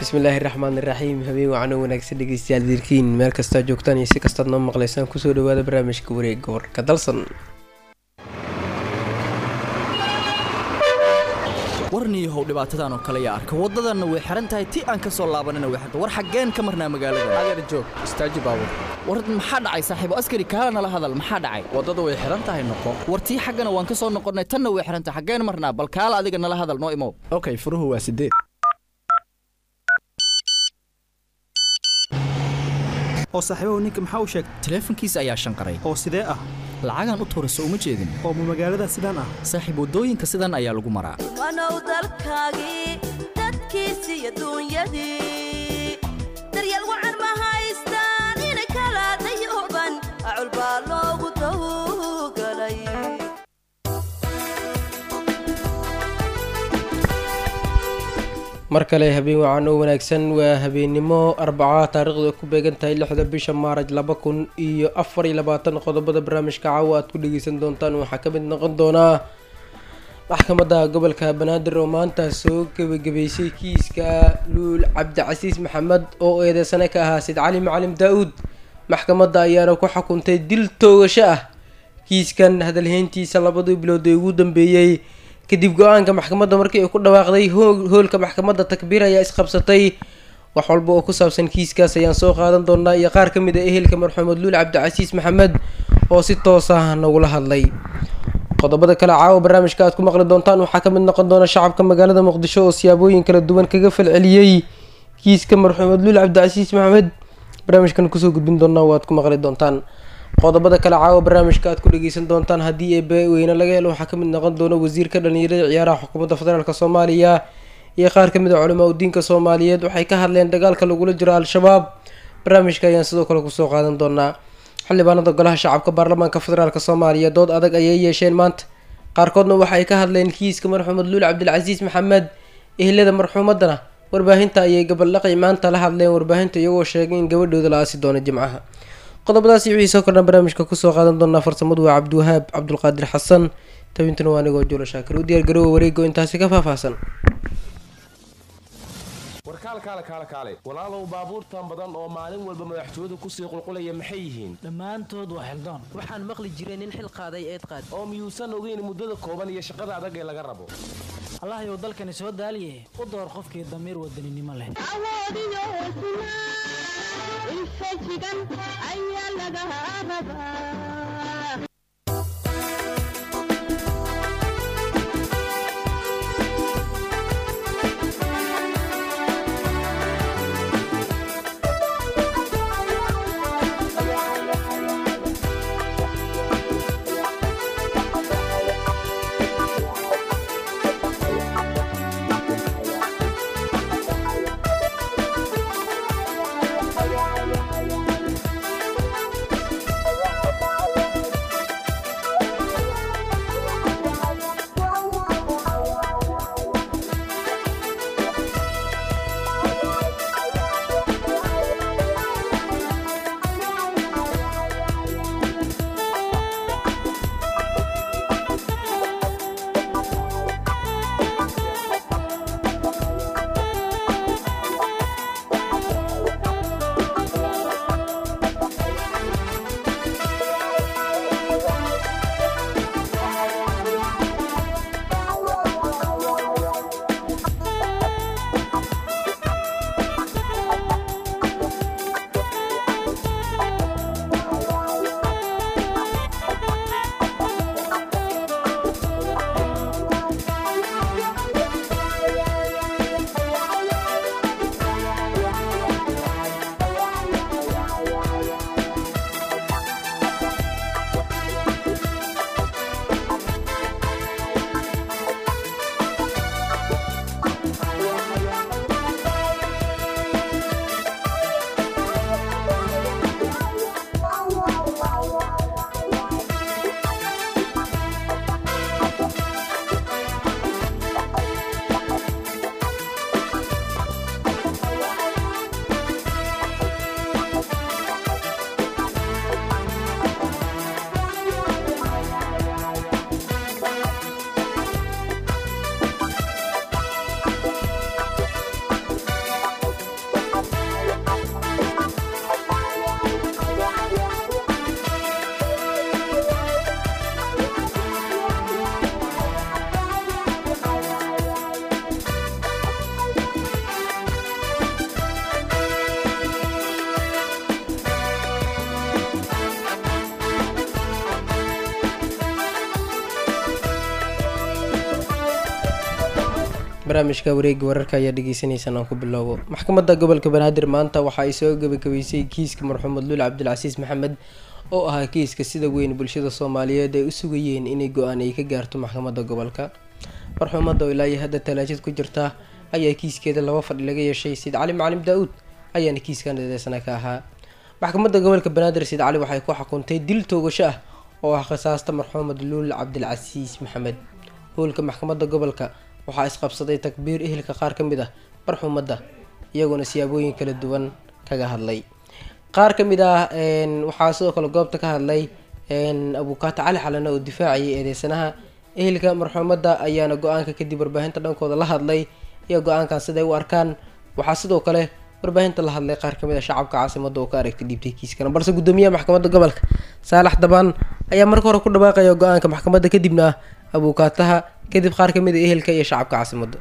bismillaahi raxmaani raxiim habeen wacan oo wanaagsan dhegeystayaal diirkiin meel kastaa joogtaan iyo si kastaad noo maqlaysaan kusoo dhawaada barnaamijka wareega warka dalsan warniyahow dhibaatadan oo kale yaa arka waddadanna way xihan tahay ti aan ka soo laabanina way xirta war xaggeen ka marnaa magaalada adeer joog istaaji baabur war maxaa dhacay saaxiibo askari kaala nala hadal maxaa dhacay waddada way xihan tahay noqo war tii xaggana waan ka soo noqonnay tanna way xihan tahay xaggeen marnaa bal kaala adiga nala hadal noo imow okay furuhu waa sideed oo saaxiibahu ninka maxaa u sheegay taleefankiisa ayaa shanqaray oo sidee ah lacagaan u tuurayso uma jeedin oo ma magaalada sidaan ah saaxiib waddooyinka sidan ayaa lagu maraa wanow dalkaagii dadkiisi iyo duunyadii daryeel wacan ma haystaan ina kala dayuban acul baa loogu tawgalay mar kale habeen wacan oo wanaagsan waa habeennimo arbaca taariikhdu ay ku beegan tahay lixda bisha maaraj laba kun iyo afar iyo labaatan qodobada barnaamijka caawa aad ku dhegeysan doontaan waxaa ka mid noqon doonaa maxkamadda gobolka banaadir oo maanta soo gebagabeysay kiiska luul cabdicasiis maxamed oo eedeysane ka ahaa sid cali macalim daa-uud maxkamadda ayaana ku xukuntay dil toogasho ah kiiskan hadalheyntiisa labadii bilood ee ugu dambeeyey kadib go-aanka maxkamadda markii ay ku dhawaaqday hoolka maxkamadda takbiir ayaa isqabsatay wax walba oo ku saabsan kiiskaas ayaan soo qaadan doonaa iyo qaar ka mid a ehelka marxuumed luul cabdicasiis maxamed oo si toos ah nagula hadlay qodobada kale caawa barnaamijka aad ku maqli doontaan waxaa ka mid noqon doona shacabka magaalada muqdisho oo siyaabooyin kala duwan kaga falceliyey kiiska marxuumed luul cabdicasiis maxamed barnaamijkan kusoo gudbin doonaa waad ku maqli doontaan qodobada kale caawa barnaamijka aad ku dhegeysan doontaan haddii ee baweyne laga helo waxaa kamid noqon doona wasiirka dhalinyarada ciyaaraha xukuumadda federaalk soomaaliya iyo qaar kamid a culamaa udiinka soomaaliyeed waxay ka hadleen dagaalka lagula jiro al-shabaab barnaamijka ayaan sidoo kale kusoo qaadan doonaa xildhibaanada golaha shacabka baarlamaanka federaalk soomaaliya dood adag ayay yeesheen maanta qaarkoodna waxay ka hadleen kiiska marxuumed luul cabdilcasiis maxamed ehlada marxuumadana warbaahinta ayay gabaldhaqi maanta la hadleen warbaahinta iyagoo sheegay in gabadhooda la aasi doono jimcaha qodobadaasi wixii soo kordhan barnaamijka kusoo qaadan doonaa farsamadu waa cabdiwahaab cabdulqaadir xasan tabintuna waa anigoo juulo shaakir u diyaar garoowa wareego intaasi ka faahfaahsan warkaal kaale kaale kaale walaalow baabuurtan badan oo maalin walba madaxtooyadu kusii qulqulaya maxay yihiin dhammaantood waa xildoon waxaan maqli jiray nin xil qaaday eed qaad oo miyuusan ogeyn muddada kooban iyo shaqada adag ee laga rabo allahayow dalkani soo daaliye u door qofkii damiir wadaninimo leh barnaamijka wareega wararka ayaa dhegeysaneysaan aan ku bilowbo maxkamadda gobolka banaadir maanta waxa ay soo gabagabeysay kiiska marxuumad luul cabdilcasiis maxamed oo ahaa kiiska sida weyn bulshada soomaaliyeed ay u sugayeen inay go-aan ay ka gaarto maxkamadda gobolka marxuumadda oo ilaa iyo hadda talaajid ku jirta ayaa kiiskeeda laba fadhi laga yeeshay sayid cali macalim daa-uud ayaana kiiskan eedeysana ka ahaa maxkamadda gobolka banaadir sayid cali waxay ku xukuntay dil toogasho ah oo ah khisaasta marxuumad luul cabdilcasiis maxamed howlka maxkamadda gobolka waxaa isqabsaday takbiir ehelka qaar ka mid ah marxuumadda iyagoona siyaabooyin kala duwan kaga hadlay qaar ka mid ah waxaa sidoo kale goobta ka hadlay abukaata cali xalane oo difaacayay eedeysanaha ehelka marxuumadda ayaana go-aanka kadib warbaahinta dhankooda la hadlay iyo go-aankan siday u arkaan waxaa sidoo kale warbaahinta la hadlay qaar kamid a shacabka caasimada oo ka aragtay dhiibtay kiiskan balse gudoomiyaha maxkamadda gobolka saalax dabaan ayaa marka hore ku dhawaaqaya go-aanka maxkamadda kadibna abuukaataha kadib qaar kamid a ehelka iyo shacabka caasimada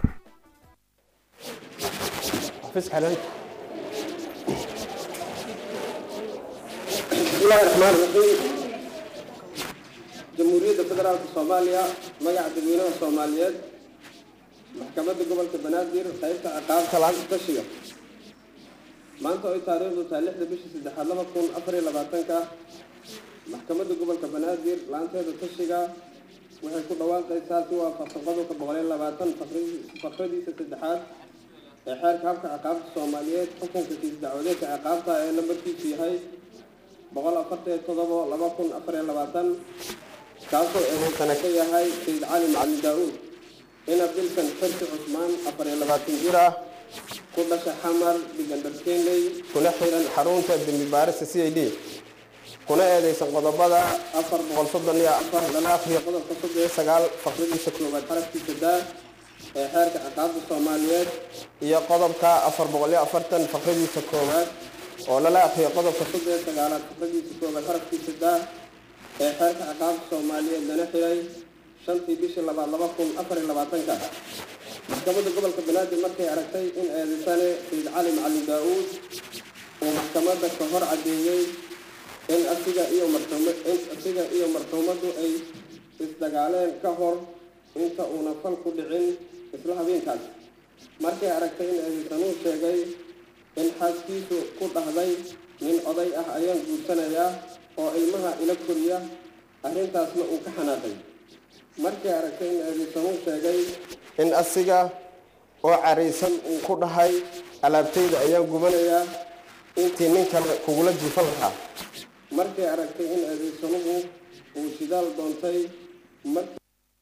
bismillahi raxmaan raxiim jamhuuriyadda federaalka soomaaliya magaca dadweynaha soomaaliyeed maxkamadda gobolka banaadir qaybta ciqaabta lacagta tashiga maanta oy taariikhdu tahay lixda bishii saddexaad laba kun afar iyo labaatanka maxkamadda gobolka banaadir laanteeda tashiga waxay ku dhawaaqaysaa si waafaqsan qodobka boqol iyo labaatan fakradiisa saddexaad ee xeerka habka ciqaabta soomaaliyeed xukunka kiis dacwadeedka ciqaabta ee lambarkiisu yahay boqol afartan iyo todobo laba kun afar iyo labaatan kaasoo eedeysana ka yahay sayid cali macalin daa-uud in abdilkan xirsi cusmaan afar iyo labaatan jir ah ku dhasha xamar digandharkeenley kuna xiran xarunta dembi baarista c i d kuna eedeysan qodobada afar boqol soddon iyo afar lala akhriyo qodobka soddon iyo sagaal fakradiisa koowaad xarafkiisa daa ee xeerka ciqaabta soomaaliyeed iyo qodobka afar boqol iyo afartan fakradiisa koowaad oo lala akhriyo qodobka soddon iyo sagaalaad fakradiisa koowaad xarafkiisa daa ee xeerka ciqaabta soomaaliyeed lana xiray shantii bishii labaad laba kun afar iyo labaatanka maxkamadda gobolka banaadir markay aragtay in eedeysane sayid cali macalin daa-uud uu maxkamadda ka hor cadeeyey in asiga iyo marxuuma in asiga iyo marxuumaddu ay isdagaaleen ka hor inta uuna fal ku dhicin isla habeenkaas markay aragtay in eedeysanuhu sheegay in xaaskiisu ku dhahday nin oday ah ayaan guursanayaa oo ilmaha ila koriya arrintaasna uu ka xanaaqay markay aragtay in eedeysanuhu sheegay in asiga oo caraysan uu ku dhahay alaabtayda ayaan gubanayaa intii nin kale kugula jiifan lahaa markay aragtay in eedeysanuhu uu shidaal doontay markii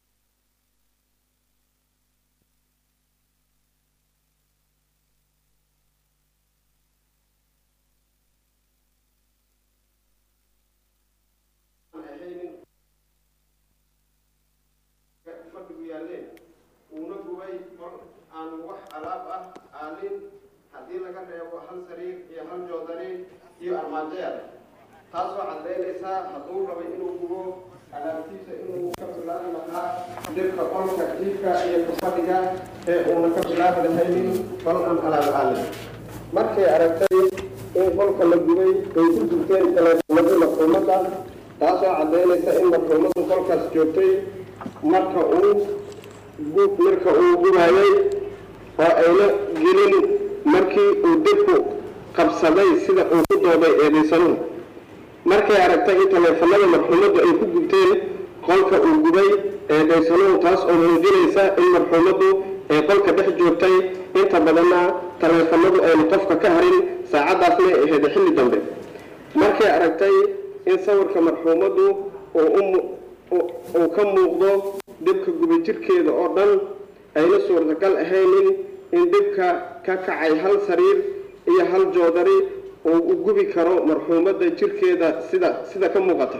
fadhigu yaaleen uuna gubay qol aan wax alaab ah aalin haddii laga reebo hal sariir iyo hal joodari iyo armaajeer taasoo cadaynaysaa hadduu rabay inuu gubo alaabtiisa inuu ka bilaabi lahaa dhibka qolka jiifka iyo kafadhiga ee uuna ka bilaabi lahaynin qol aan alaab aalin markay aragtay in qolka la gubay ay ku gubteen taleefanadii marxuumadda taasoo cadaynaysa in marxuumaddu qolkaas joogtay marka uu marka uu gubayay oo ayna gelin markii uu dibku qabsaday sida uu ku dooday eedeysanuhu markay aragtay in taleefanada marxuumaddu ay ku gubteen qolka uu gubay eedeysanuhu taas oo muujinaysa in marxuumaddu ay qolka dhex joogtay inta badanna taleefanadu aynu qofka ka harin saacaddaasna ay ahayd xilli dambe markay aragtay in sawirka marxuumaddu uu uu ka muuqdo dhibka guba jirkeeda oo dhan ayna suurtagal ahaynin in dhibka ka kacay hal sariir iyo hal joodari uu u gubi karo marxuumadda jirkeeda sida sida ka muuqata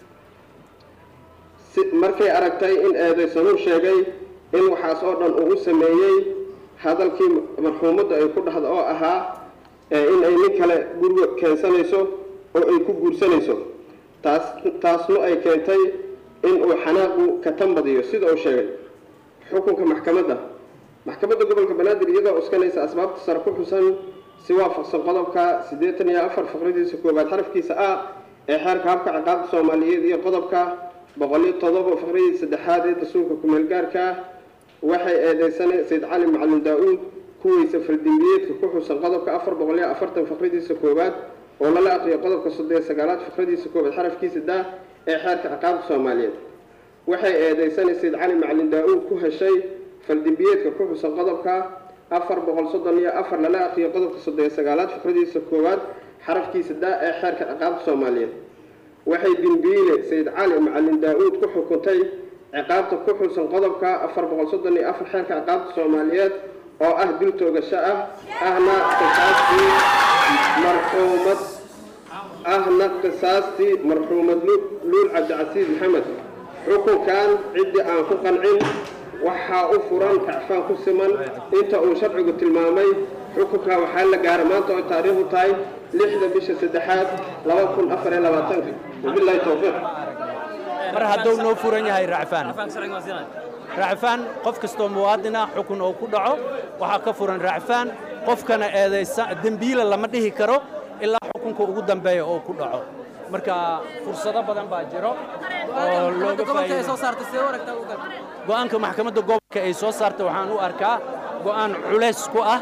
markay aragtay in eedeysanuu sheegay in waxaas oo dhan uu u sameeyey hadalkii marxuumadda ay ku dhahda oo ahaa in ay nin kale guriga keensanayso oo ay ku guursanayso taas taasnu ay keentay in uu xanaaqu ka tanbadiyo sida uu sheegay xukunka maxkamadda maxkamadda gobolka banaadir iyadoo uskanaysa asbaabta sare ku xusan si waafaqsan qodobka siddeetan iyo afar faqradiisa koowaad xarafkiisa a ee xeerka habka ciqaabta soomaaliyeed iyo qodobka boqol iyo todoba faqradiisa saddexaad ee dastuurka kumeel gaarka ah waxay eedeysanay sayid cali macalin daa-uud kuwiisa faldembiyeedka ku xusan qodobka afar boqol iyo afartan faqradiisa koowaad oo lala aqriyo qodobka soddon iyo sagaalaad faqradiisa koowaad xarafkiisa daa ee xeerka ciqaabta soomaaliyeed waxay eedeysanay sayid cali macalin daa-uud ku heshay faldembiyeedka ku xusan qodobka afar boqol soddon iyo afar lala aqriyo qodobka soddon iyo sagaalaad faqradiisa koowaad xarafkiisa daa ee xeerka ciqaabta soomaaliyeed waxay dembiile sayid cali macalin daa-uud ku xukuntay ciqaabta ku xusan qodobka afar boqol soddon iyo afar xeerka ciqaabta soomaaliyeed oo ah dil toogasho ah ahna qisaastii marxuumad ahna qisaastii marxuumad luul cabdicasiis maxamed xukunkan ciddii aan ku qancin waxaa u furan kacfaan ku siman inta uu sharcigu tilmaamay xukunka waxaa la gaara maanta oo taariikhdu tahay lixda bisha saddexaad laba kun afar iyo labaatanka wabilaahi towfiiq mar hadduu noo furan yahay racfaan racfaan qof kastoo muwaadin ah xukun oo ku dhaco waxaa ka furan racfaan qofkana eedaysa dembiila lama dhihi karo ilaa xukunka ugu dambeeya oo ku dhaco marka fursado badan baa jiro oo looga go'aanka maxkamadda gobolka ay soo saartay waxaan u arkaa go'aan culays ku ah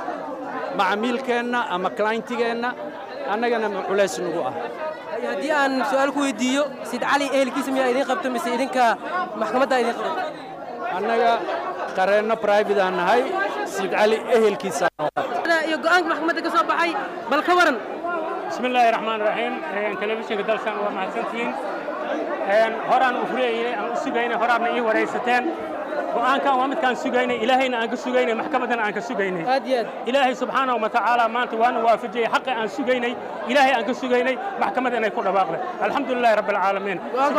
macamiilkeenna ama clientigeenna annagana culays nagu ah haddii aan su-aal ku weydiiyo sid cali ehelkiisa miyaa idiin qabta mise idinka maxkamadda idiin qabta annaga qareenno private aan nahay sid cali ehelkiisa iyo go'aanka maxkamadda ka soo baxay bal ka waran بسم الله الرحمن الرحيم تلفزيونka dalsan waa mahadsantihiin horaan u fureeyey aan u sugaynay horaadna ii waraysateen go'aankan waa midkaan sugaynay ilaahayna aan ka sugaynay maxkamaddana aan ka sugaynay ilaahay subxaanahu wa tacaala maanta waana waafajiyey xaqi aan sugaynay ilaahay aan ka sugaynay maxkamadda inay ku dhawaaqday alxamdu lilahi rabbi alcaalamiin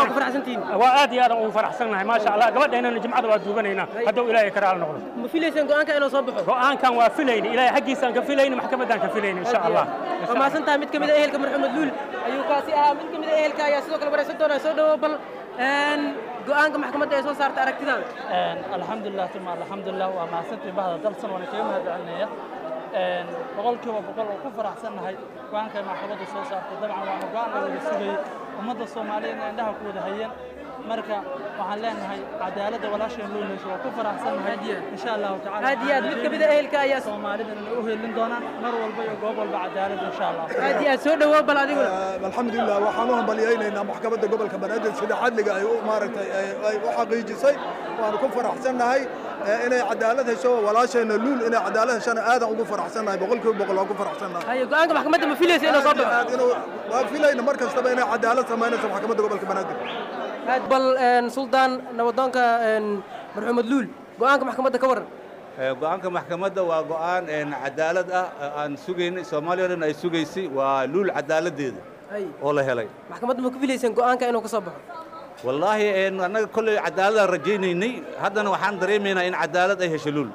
waa aad iyo aad ugu faraxsannahay maasha allah gabadhaynana jimcada waa duuganaynaa hadduu ilaahay ka raali noqdo ma filaysaan go'aanka inuu soo baxo go'aankan waa filayni ilaahay xaggiisaan ka filayni maxkamaddaan ka filayni insha allah waa mahadsantahay mid ka mid a ehelka marxumed luul ayuu kaasi ahaa mid ka mid a ehelka ayaa sidoo kale waraysan doonaa soo dhawo bal go'aanka maxkamadda ay soo saartay aragtidaada alxamdulilah tuma alxamdulilah waa mahadsantii bahda dalsan waana kaga mahad celinaya boqolkiiba boqol oo ku faraxsannahay go'aanka ay maxkamadda soo saartay dabcan waana go'aan la wada sugayey ummadda soomaaliyeedna indhaha ku wada hayeen marka waxaan leenahay cadaaladda walaasheen loo meesho waa ku faraxsannahay insha allahu tacala aad iyo aad mid ka mid a ehelka ayaa soomaalida inay u helin doonaan mar walba iyo goob walba cadaaladda insha allah aad iyo aad soo dhawow bal adiguna alxamdulilah waxaan u hambalyaynaynaa maxkamadda gobolka banaadir sida cadliga ay u maaragtay ay u xaqiijisay waanu ku faraxsannahay inay cadaalad hesho walaasheenna luul inay cadaalad heshana aadan ugu faraxsannahay boqolkiiba boqol waan ku faraxsannahay haye go'aanka maxkamadda ma filaysa inuu soo baxo waa filayna mar kastaba inay cadaalad samaynayso maxkamadda gobolka banaadir aad bal suldaan nabadoonka marxumed luul go'aanka maxkamadda ka waran go'aanka maxkamadda waa go'aan cadaalad ah aan sugaynay soomaaliya o dhan ay sugaysay waa luul cadaaladdeeda oo la helay maxkamadda ma ku filaysaan go'aanka inuu ka soo baxo wallaahi annaga kolley cadaaladaan rajaynaynay haddana waxaan dareemaynaa in cadaalad ay hesho luul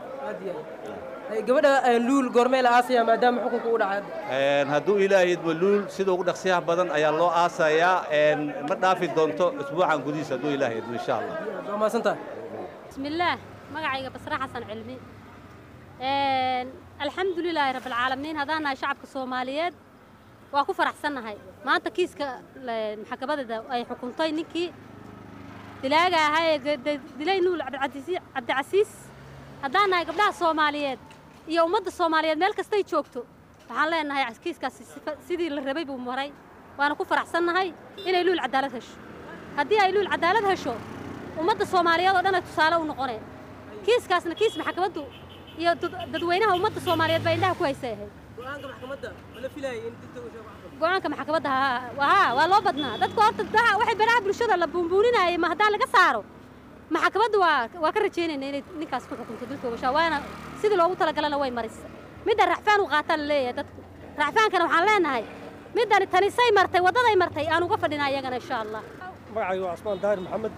gabadha luul goormee la aasaya maadaama xukunka u dhacay hadduu ilaahayadba luul sida ugu dhaqsiyaha badan ayaa loo aasayaa ma dhaafi doonto isbuucan gudihiisa hadduu ilaahayadba insha allah waa mahadsantahay bismillaah magacayga basra xasan cilmi alxamdu lilaahi rabbilcaalamiin haddaan nahay shacabka soomaaliyeed waa ku faraxsannahay maanta kiiska maxkamadeeda ay xukuntay ninkii dilaaga ahaa ee dilay nuul cabdicasiis haddaan nahay gabdhaha soomaaliyeed iyo ummadda soomaaliyeed meel kastay joogto waxaan leenahay kiiskaasi sidii la rabay buu maray waana ku faraxsannahay inay luul cadaalad hesho haddii ay luul cadaalad hesho ummadda soomaaliyeed oo dhan ay tusaale u noqoneen kiiskaasna kiis maxkamaddu iyo dadweynaha ummadda soomaaliyeed baa indhaha ku haysay ahayd go-aanka maxkamadda haa waa loo badnaa dadku horta waxay baraha bulshada la buunbuuninayay ma haddaan laga saaro maxkamaddu waa waa ka rajaynayna inay ninkaas ku xukunto dilka ogashaa waana sidii loogu talagalana way marisa midda racfaan u qaataa la leeyahay dadku racfaankana waxaan leenahay middani tanisay martay waddaday martay aan uga fadhinaa iyagana insha allah magacayga waa cusmaan daahir maxamed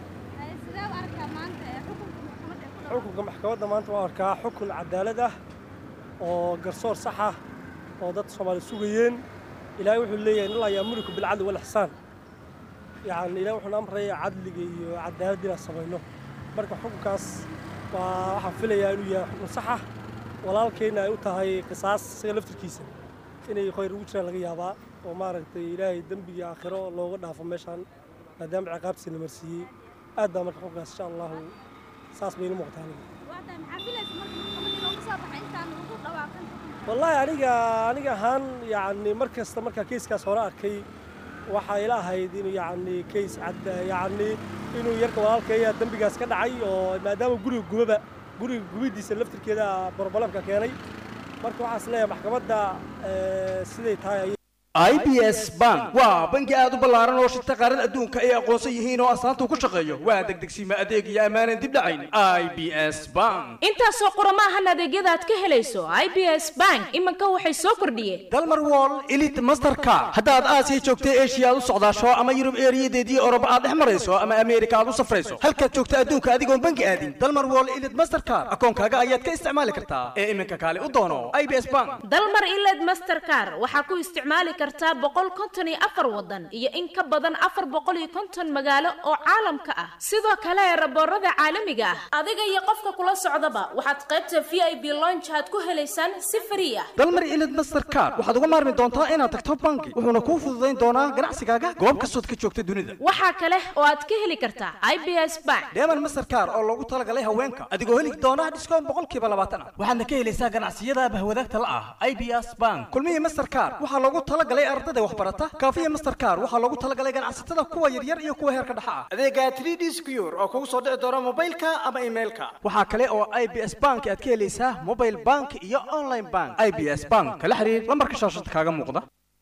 xukunka maxkamadda maanta waan arkaa xukun cadaalad ah oo garsoor sax ah oo dad soomaali sugayeen ilaahay wuxuu leeyahay in laa yaamuriku bilcadli walixsaan yacni ilahay wuxuuna amraya cadliga iyo cadaalad inaan samayno marka xukunkaas waa waxaan filayaa inuu yahay xukun sax ah walaalkeenna ay u tahay qisaas isaga laftirkiisa inay khayr ugu jiraan laga yaabaa oo maaragtay ilaahay dembigii aakhiro looga dhaafo meeshaan maadaama ciqaabtiisa la marsiiyey aad baa marka xukunkaas insha allahu saas baynu muuqtaa wallaahi aniga aniga ahaan yacni mar kasta markaa keiskaas hore arkay waxaa ila ahayd inuu yacni keis cad yacni inuu yarka walaalkaya dembigaas ka dhacay oo maadaama guriga gubaba guriga gubidiisa laftirkeeda borbalamka keenay marka waxaas leeyahay maxkamadda eh, siday tahay i b s bank waa bangi aad u ballaaran oo shirta qaarada adduunka ay aqoonsan yihiin oo astaanta uu ku shaqeeyo waa degdegsiima adeeg iyo ammaanan dib dhacayn i b s bank intaasoo qurama ahan adeegyada aad ka helayso i b s bank iminka waxay soo kordhiyeen dalmar wall elite mastercard haddaad aasiya joogta eshiya aad u socdaasho ama yurub eeriyadeedii oroba aad dhex marayso ama ameerika aad u safrayso halkaad joogta adduunka adigoon bangi aadin dalmar wall elite mastercard akoonkaaga ayaad ka isticmaali kartaa ee iminka kaale u doono i b s bank dalmar iled mastercar waxaa ku isticmaali kartaa boqol konton iyo afar wadan iyo in ka badan afar boqol iyo konton magaalo oo caalamka ah sidoo kale raboorada caalamiga ah adiga iyo qofka kula socdaba waxaad qaybta v i b lonch aad ku helaysaan si frii ah dalmar elite mastercard waxaad uga maarmi doontaa inaad tagto bangi wuxuuna kuu fududayn doonaa ganacsigaaga goob kastood ka joogta dunida waxaa kale oo aad ka heli kartaa i b s bank deeman mastercard oo loogu talagalay haweenka adigoo heli doona dhiskoon boqolkiiba labaatan ah waxaadna ka helaysaa ganacsiyada bahwadaagta la ah i b s bank kulmihii mastercard waxaa loogu talagalay ardada waxbarata kaafiya mastercard waxaa loogu talagalay ganacsatada kuwa yaryar iyo kuwa heerka dhexa ah adeega 3d secure oo kugu soo dhici doona mobilka ama emailka waxaa kale oo i b s bank aad ka helaysaa mobile bank iyo online bank i b s bank kala xiriir lambarka shaashada kaaga muuqda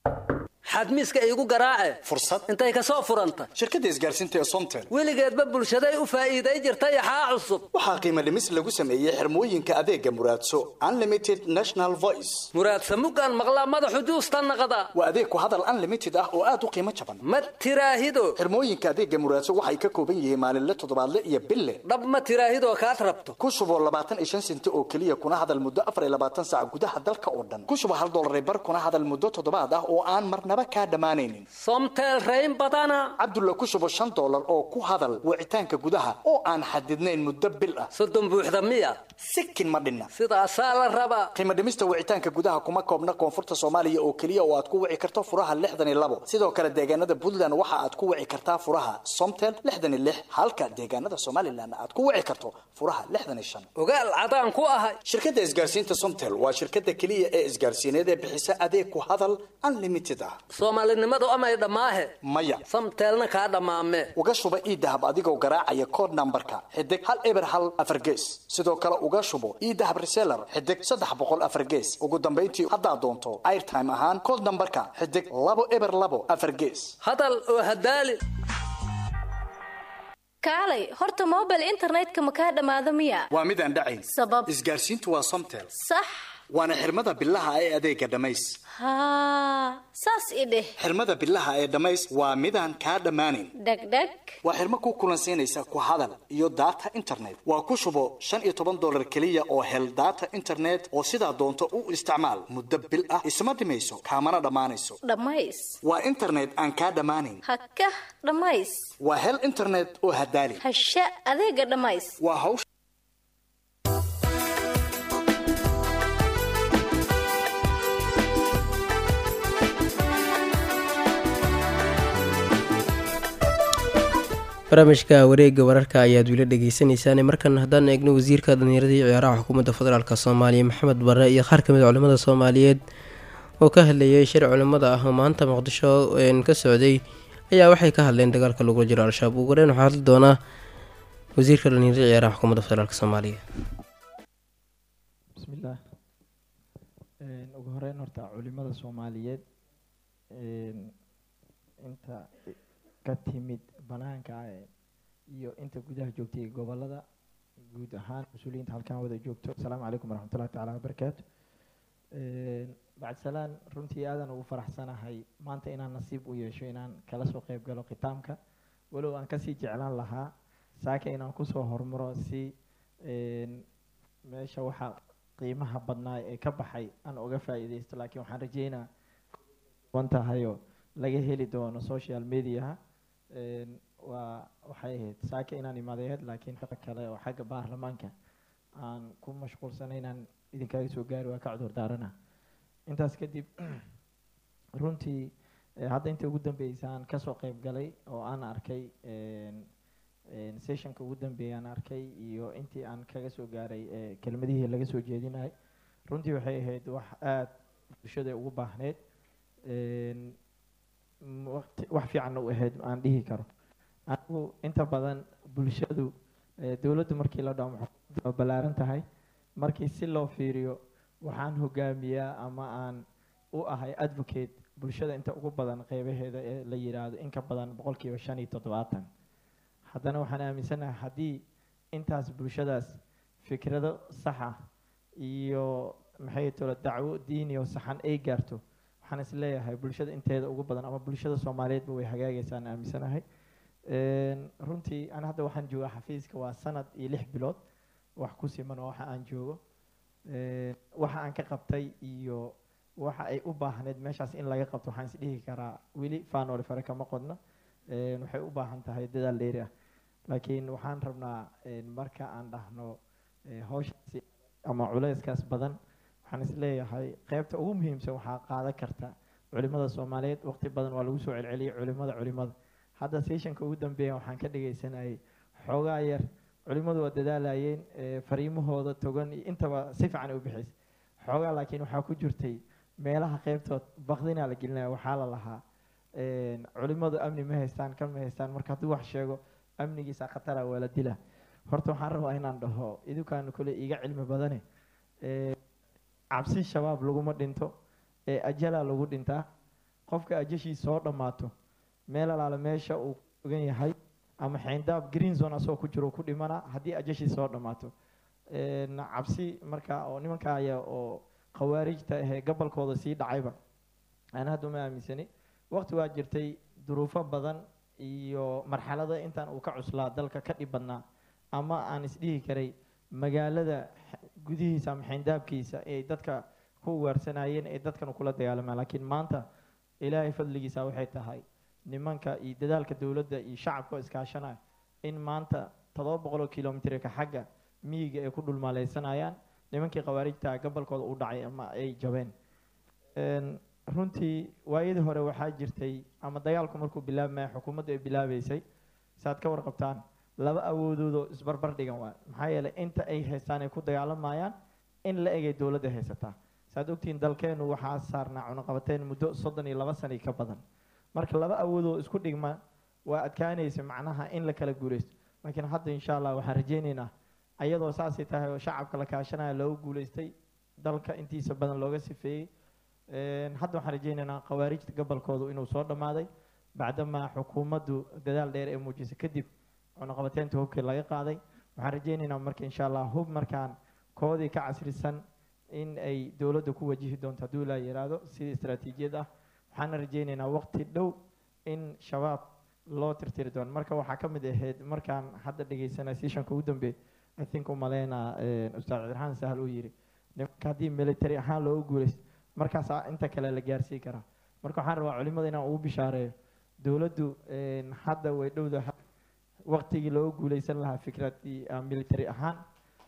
xadmiiska iigu garaace fursad intay ka soo furanta shirkadda isgaarsiinta ee somtel weligeedba bulshaday u faa'iiday jirta yaxaa cusub waxaa qiimo dhimis lagu sameeyey xirmooyinka adeega muraadso unlimited national voice muraadsa muggaan maqlaa madaxu juusta naqda waa adeeg ku hadal unlimited ah oo aad u qiimo jaban ma tiraahido xirmooyinka adeega muraadso waxay ka kooban yihiin maalinle toddobaadle iyo bille dhab ma tiraahidoo kaad rabto ku shuboo labaatan iyo shan senti oo keliya kuna hadal muddo afar iyo labaatan saac gudaha dalka oo dhan ku shubo hal dollar bar kuna hadal muddo toddobaad ah oo aan marnaba kaa dhammaanaynin somtel rayn badana cabdulla ku shubo shan dollar oo ku hadal wicitaanka gudaha oo aan xadidnayn muddo bil ah soddon buuxda miya sikin ma dhinna sidaasaa la rabaa qiimo dhimista wicitaanka gudaha kuma koobna koonfurta soomaaliya oo keliya oo aad ku wici karto furaha lixdan iyo labo sidoo kale deegaanada puntland waxa aad ku wici kartaa furaha somtel lixdan iyo lix halka deegaanada somalilan aad ku wici karto furaha lixdan iyo shan ogaal cadaan ku ahay shirkadda isgaarsiinta somtel waa shirkadda keliya ee isgaarsiineed ee bixisa adeeg ku hadal unlimited ah soomaalinimadu amay dhammaahe maya samteelna kaa dhammaame uga shuba iidahab adigoo garaacaya kood nambarka xidig hal eber hal afar gees sidoo kale uga shubo iidahab reseller xidig saddex boqol afar gees ugu dambayntii haddaad doonto airtime ahaan kood nambarka xidig labo eber labo afar gees hadal oo hadaali kaalay horta mobile internetka ma kaa dhammaado miya waa midaan dhacayn sabab isgaarsiintu waa somtel sax waana xirmada bilaha ee adeega dhammays haa saas i dheh xirmada bilaha ee dhammays waa midaan kaa dhammaanayn dhegdheg waa xirmo ku kulansiinaysa ku hadal iyo data internet waa ku shubo shan iyo toban dollar keliya oo hel data internet oo sidaa doonto u isticmaal muddo bil ah isma dhimayso kaamana dhammaanayso dhammays waa internet aan kaa dhammaanayn hakah dhammays waa hel internet oo hadaali hasha adeega dhammays waa hawsha barnaamijka wareega wararka ayaad wila dhegeysaneysaan markan haddaan eegno wasiirka dhalinyarada iyo ciyaaraha xukuumadda federaalk soomaaliya maxamed bare iyo qaar kamid a culimada soomaaliyeed oo ka hadlayay shir culimada ah oo maanta muqdisho ka socday ayaa waxay ka hadleen dagaalka lagula jiro al-shabaab ugu horeyn waxaa hadli doonaa wasiirka dhalinyarada iyo ciyaaraha xukuumadda federaalk soomaaliya bismillaah ugu horeyn horta culimada soomaaliyeed inta ka timid banaanka iyo inta gudaha joogtay gobolada guud ahaan mas-uuliyiinta halkan wada joogto asalaamu calaykum waraxmatullahi tacaala wabarakaatu bacdisalaan runtii aadan ugu faraxsanahay maanta inaan nasiib u yeesho inaan kala soo qeyb galo khitaamka walow aan kasii jeclaan lahaa saaka inaan kusoo hormaro si meesha waxaa qiimaha badnaa ee ka baxay aan uga faa'iideysto laakiin waxaan rajeynaa wan tahayoo laga heli doono social mediaha waa waxay ahayd saaka inaan imaadeed laakiin shaqo kale oo xagga baarlamaanka aan ku mashquulsanay inaan idinkaga soo gaari waa ka cudur daarana intaas kadib runtii hadda inta ugu dambeysa aan kasoo qeyb galay oo aan arkay een, sessionka ugu dambeeyay aan arkay iyo intii aan kaga soo gaaray ee, kelmadihii laga soo jeedinayay runtii waxay ahayd wax aada bulshada ugu baahneyd een, m- waqti wax fiicanna u ahayd aan dhihi karo anigu inta badan bulshadu ee, dowladdu markii la dhaho maxay waa ballaaran tahay markii si loo fiiriyo waxaan hogaamiyaa ama aan u ahay advocate bulshada inta ugu badan qeybaheeda ee la yiraahdo in ka badan boqolkiiba shan iyo toddobaatan haddana waxaan aaminsanahay haddii intaas bulshadaas fikrado saxa iyo maxay tolo dacwo diini oo saxan ay gaarto waxaan is leeyahay bulshada inteeda ugu badan ama bulshada soomaaliyeedba way hagaagaysaan aaminsanahay Een, runtii ana hadda waxaan joogaa xafiiska waa sanad iyo lix bilood wax ku siman oo waxa aan joogo Een, waxa aan ka qabtay iyo waxa ay u baahneed meeshaas in laga qabto waxaan is dhihi karaa weli faanoole fare kama qodno Een, waxay u baahan tahay dadaal dheeri ah laakiin waxaan rabnaa een, marka aan dhahno ee, hawshaasi ama culeyskaas badan waxaan is leeyahay qeybta ugu muhiimsan waxaa qaadan karta culimada soomaaliyeed waqti badan waa lagu soo celceliyay culimada culimada hadda sessionka ugu dambeeya waxaan ka dhagaysanayay xoogaa yar culimadu waa dadaalayeen ee, fariimahooda togan iyo intaba si fiican ay u bixisay xoogaa laakiin waxaa ku jirtay meelaha qeybtood baqdinaa la gelinaya waxaa la lahaa een, culimadu amni ma haystaan kan ma haystaan marka hadduu wax sheego amnigiisa khatara waa la dila horta waxaan rabaa inaan dhaho idinkaan kule iga cilmi badane ee, cabsi shabaab laguma dhinto ee ajalaa lagu dhintaa qofka ajashiisa soo dhammaato meel alaale meesha uu ogan yahay ama xeyndaab green zone asagoo ku jiro ku dhimana haddii ajashiisa soo dhammaato Een, cabsi marka oo nimanka aya oo khawaarijta ahee gobolkooda sii dhacayba aan hadda uma aaminsani waqti waa jirtay duruufo badan iyo marxalada intaan uu ka cuslaa dalka ka dhib badnaa ama aan isdhihi karay magaalada x- gudihiisa ama xeyndaabkiisa ay dadka ku ugaarsanayeen ee dadkan kula dagaalamaan laakiin maanta ilaahay fadligiisa waxay tahay nimanka iyo dadaalka dowladda iyo shacabka oo iskaashanaya in maanta toddoba boqol oo kilomitrka xagga miyiga ay ku dhulmaaleysanayaan nimankii khawaarijta gobolkooda u dhacay ama ay jabeen Een, runtii waayadii hore waxaa jirtay ama dagaalku markuu bilaabmaya xukuumaddu ay bilaabeysay saad ka warqabtaan laba awoodoodoo isbarbar dhigan waay maxaa yeelay inta ay haystaan ay ku dagaalamayaan in la egay dowladda haysataa saad ogtihiin dalkeenu waxaa saarnaa cunaqabateyn muddo soddon iyo laba sano ka badan marka laba awoodoo isku dhigma waa adkaanaysa macnaha in la kala guuleysto laakiin hadda insha allah waxaan rajaynaynaa ayadoo saasay tahay oo shacabka la kaashanaya loogu guuleystay dalka intiisa badan looga sifeeyey Een, hadda waxaan rajaynaynaa khawaarijta gobolkoodu inuu soo dhammaaday bacdamaa xukuumaddu dadaal dheer ee muujisay kadib cunaqabateynta hubkii laga qaaday waxaan rajaynaynaa marka insha allah hub markaan koodii ka casrisan in ay dowladda ku wajihi doonto hadduu ilaa yiraahdo sida istaraatiijiyad ah waxaana rajaynaynaa waqti dhow in shabaab loo tirtiri doono marka waxaa ka mid ahayd markaan hadda dhegeysanay sessionka ugu dambeey i think umaleynaa ustaad cabdiraxmaan sahal uu yiri nimanka haddii military ahaan loogu guuleysto markaasaa inta kale la gaarsii karaa marka waxaan rabaa culimada inaan ugu bishaareeyo dowladdu een, hadda way dhowdahay waqtigii loogu guuleysan lahaa fikradii ah, military ahaan